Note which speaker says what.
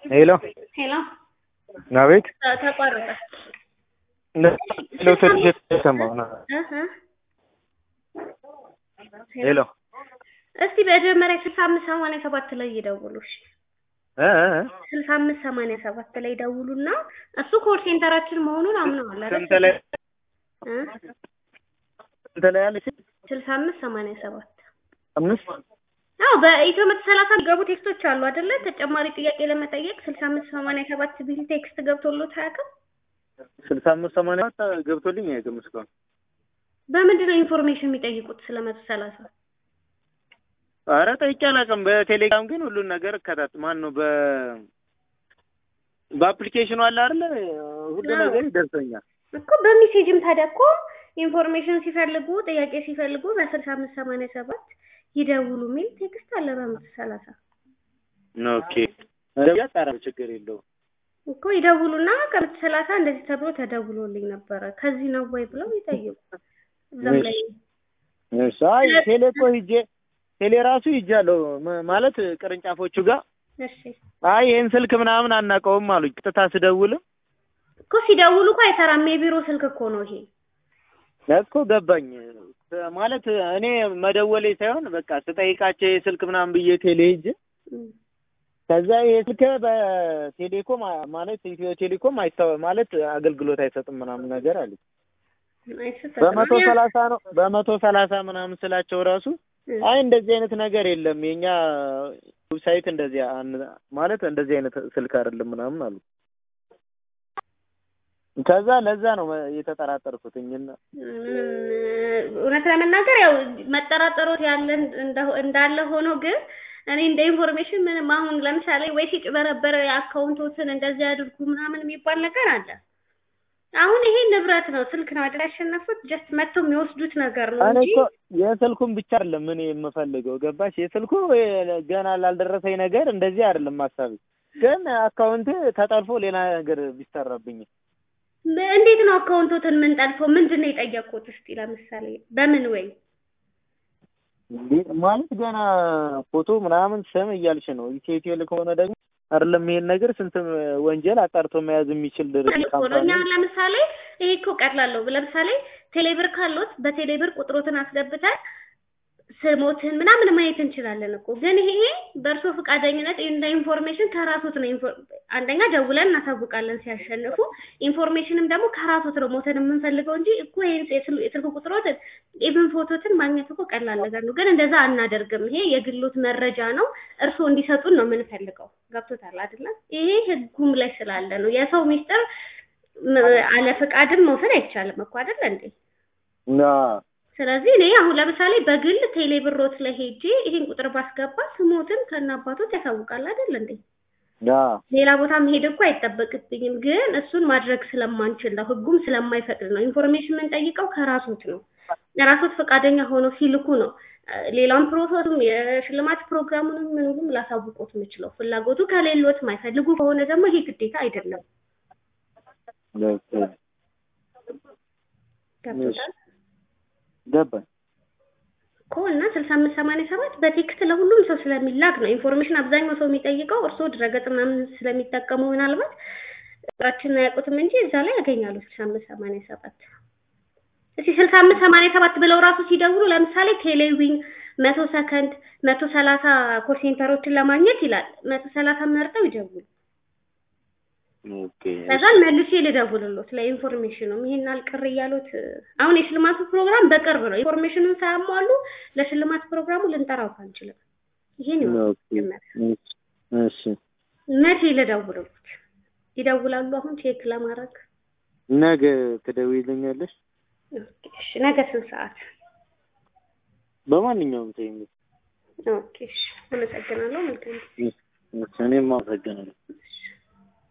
Speaker 1: ሄሎ
Speaker 2: ሄሎ
Speaker 1: አቤት
Speaker 2: ተ- ተቋረጠ።
Speaker 1: ሄሎ ትንሽ የተሰማው ነው
Speaker 2: እህ እ
Speaker 1: ሄሎ
Speaker 2: እስቲ መጀመሪያ ስልሳ አምስት ሰማንያ ሰባት ላይ ይደውሉ። እሺ
Speaker 1: እ እ እ
Speaker 2: ስልሳ አምስት ሰማንያ ሰባት ላይ ደውሉና እሱ ኮል ሴንተራችን መሆኑን አምነዋል አይደል?
Speaker 1: ስንት ላይ
Speaker 2: እ
Speaker 1: ስንት ላይ ያለች
Speaker 2: ስልሳ አምስት ሰማንያ ሰባት
Speaker 1: አምስት
Speaker 2: አዎ በኢትዮ መቶ ሰላሳ ገቡ ቴክስቶች አሉ አይደለ? ተጨማሪ ጥያቄ ለመጠየቅ ስልሳ አምስት ሰማንያ ሰባት ቢል ቴክስት ገብቶሎት አያውቅም?
Speaker 1: ስልሳ አምስት ሰማንያ ሰባት ገብቶልኝ አያውቅም እስካሁን
Speaker 2: በምንድን ነው ኢንፎርሜሽን የሚጠይቁት ስለ መቶ ሰላሳ
Speaker 1: ኧረ ጠይቄ አላውቅም በቴሌግራም ግን ሁሉን ነገር እከታት ማን ነው በ በአፕሊኬሽኑ አለ አይደለ ሁሉ
Speaker 2: አዎ።
Speaker 1: ነገር ይደርሰኛል
Speaker 2: እኮ በሜሴጅም ታዲያ እኮ ኢንፎርሜሽን ሲፈልጉ ጥያቄ ሲፈልጉ በስልሳ አምስት ሰማንያ ሰባት ይደውሉ የሚል ቴክስት አለ በመቶ ሰላሳ
Speaker 1: ኦኬ እንደዚያ ጣራ ችግር የለውም
Speaker 2: እኮ ይደውሉና ከመቶ ሰላሳ እንደዚህ ተብሎ ተደውሎልኝ ነበረ ከዚህ ነው ወይ ብለው ይጠይቁ። እዛም ላይ
Speaker 1: እሺ አይ ቴሌ እኮ ሂጄ ቴሌ ራሱ ሂጃለሁ ም- ማለት ቅርንጫፎቹ ጋር
Speaker 2: እሺ
Speaker 1: አይ ይህን ስልክ ምናምን አናውቀውም አሉኝ ቀጥታ ስደውልም
Speaker 2: እኮ ሲደውሉ እኮ አይሰራም። የቢሮ ስልክ እኮ ነው ይሄ።
Speaker 1: እኮ ገባኝ ማለት እኔ መደወሌ ሳይሆን በቃ ስጠይቃቸው የስልክ ምናምን ብዬ ቴሌ ሂጅ
Speaker 2: እም።
Speaker 1: ከዛ ይሄ ስልክ በቴሌኮም አ- ማለት ኢትዮ ቴሌኮም አይታወ ማለት አገልግሎት አይሰጥም ምናምን ነገር አለ
Speaker 2: አይሰጥም።
Speaker 1: በመቶ
Speaker 2: እኔ-
Speaker 1: ሰላሳ ነው በመቶ ሰላሳ ምናምን ስላቸው ራሱ
Speaker 2: እም።
Speaker 1: አይ እንደዚህ አይነት ነገር የለም የኛ ዌብሳይት እንደዚህ አን- ማለት እንደዚህ አይነት ስልክ አይደለም ምናምን አሉ ከዛ ለዛ ነው የተጠራጠርኩትኝና
Speaker 2: ምንም እውነት ለመናገር ያው መጠራጠሮት ያለ እንደ- እንዳለ ሆኖ ግን እኔ እንደ ኢንፎርሜሽን ምንም አሁን ለምሳሌ ወይ ሲጭበረበረ የአካውንቶትን እንደዚህ አድርጉ ምናምን የሚባል ነገር አለ። አሁን ይሄ ንብረት ነው፣ ስልክ ነው አይደል ያሸነፉት። ጀስት መጥተው የሚወስዱት ነገር ነው
Speaker 1: እኔ
Speaker 2: እንጂ
Speaker 1: እኮ የስልኩን ብቻ አይደለም እኔ የምፈልገው ገባሽ የስልኩ የ- ገና ላልደረሰኝ ነገር እንደዚህ አይደለም ሀሳቤ ግን አካውንት ተጠልፎ ሌላ ነገር ቢሰራብኝ
Speaker 2: ም- እንዴት ነው አካውንቶትን ምን ጠልፎ ምንድን ነው የጠየቁት? እስቲ ለምሳሌ በምን ወይ
Speaker 1: እንዴ- ማለት ገና ፎቶ ምናምን ስም እያልሽ ነው ኢትዮ ቴሌ ከሆነ ደግሞ አይደለም ይሄን ነገር ስንት ወንጀል አጣርቶ መያዝ የሚችል ድርጅት
Speaker 2: እኮ ነው።
Speaker 1: ካምፓኒ
Speaker 2: እኛ ለምሳሌ ይሄ እኮ ቀላለው። ለምሳሌ ቴሌብር ካሎት በቴሌብር ቁጥሮትን አስገብተን ስሞትን ምናምን ማየት እንችላለን እኮ። ግን ይሄ በእርሶ ፈቃደኝነት እንደ ኢንፎርሜሽን ከራሶት ነው። ኢንፎ- አንደኛ ደውለን እናሳውቃለን ሲያሸንፉ። ኢንፎርሜሽንም ደግሞ ከራሶት ነው ሞተን የምንፈልገው እንጂ እኮ ይሄን የስል- የስልክ ቁጥሮትን ኢቭን ፎቶትን ማግኘት እኮ ቀላል ነገር ነው። ግን እንደዛ አናደርግም። ይሄ የግሎት መረጃ ነው። እርስዎ እንዲሰጡን ነው የምንፈልገው። ገብቶታል አይደለም? ይሄ ህጉም ላይ ስላለ ነው። የሰው ሚስጥር ም- አለ ፈቃድም መውሰድ አይቻልም እኮ አይደለ እንዴ?
Speaker 1: ና
Speaker 2: ስለዚህ እኔ አሁን ለምሳሌ በግል ቴሌ ብሮት ላይ ሄጄ ይሄን ቁጥር ባስገባ ስሞትን ከነ አባቶት ያሳውቃል አይደል እንዴ?
Speaker 1: ና
Speaker 2: ሌላ ቦታ መሄድ እኮ አይጠበቅብኝም። ግን እሱን ማድረግ ስለማንችል ነው፣ ህጉም ስለማይፈቅድ ነው። ኢንፎርሜሽን የምንጠይቀው ከራሶት ነው። ራሶት ፈቃደኛ ሆነው ሲልኩ ነው እ፣ ሌላውን ፕሮሰሱም የሽልማት ፕሮግራሙንም ምንም ላሳውቆት የምችለው። ፍላጎቱ ከሌሎት ማይፈልጉ ከሆነ ደግሞ ይሄ ግዴታ አይደለም። ገብቶታል
Speaker 1: ገባኝ
Speaker 2: እኮ እና ስልሳ አምስት ሰማንያ ሰባት በቴክስት ለሁሉም ሰው ስለሚላክ ነው። ኢንፎርሜሽን አብዛኛው ሰው የሚጠይቀው እርስዎ ድረገጽ ምናምን ስለሚጠቀሙ ምናልባት ቁጥራችንን አያውቁትም እንጂ እዛ ላይ ያገኛሉ። ስልሳ አምስት ሰማንያ ሰባት እስኪ ስልሳ አምስት ሰማንያ ሰባት ብለው ራሱ ሲደውሉ ለምሳሌ ቴሌዊን መቶ ሰከንድ መቶ ሰላሳ ኮል ሴንተሮችን ለማግኘት ይላል። መቶ ሰላሳ መርጠው ይደውሉ።
Speaker 1: ኦኬ
Speaker 2: ከዛን መልሼ ልደውልሎት ለኢንፎርሜሽኑም ይሄን አልቅር እያሉት አሁን የሽልማቱ ፕሮግራም በቅርብ ነው። ኢንፎርሜሽኑን ሳያሟሉ ለሽልማት ፕሮግራሙ ልንጠራው አንችልም። ይሄን ነው
Speaker 1: ኦኬ እሺ
Speaker 2: መቼ ልደውልሎት? ይደውላሉ አሁን ቼክ ለማድረግ
Speaker 1: ነገ ትደውይልኛለሽ
Speaker 2: ኦኬ፣ እሺ። ነገ ስንት ሰዓት?
Speaker 1: በማንኛውም ታይም
Speaker 2: ኦኬ፣ እሺ። አመሰግናለሁ። መልካም ጊዜ።
Speaker 1: እኔም አመሰግናለሁ
Speaker 2: እሺ።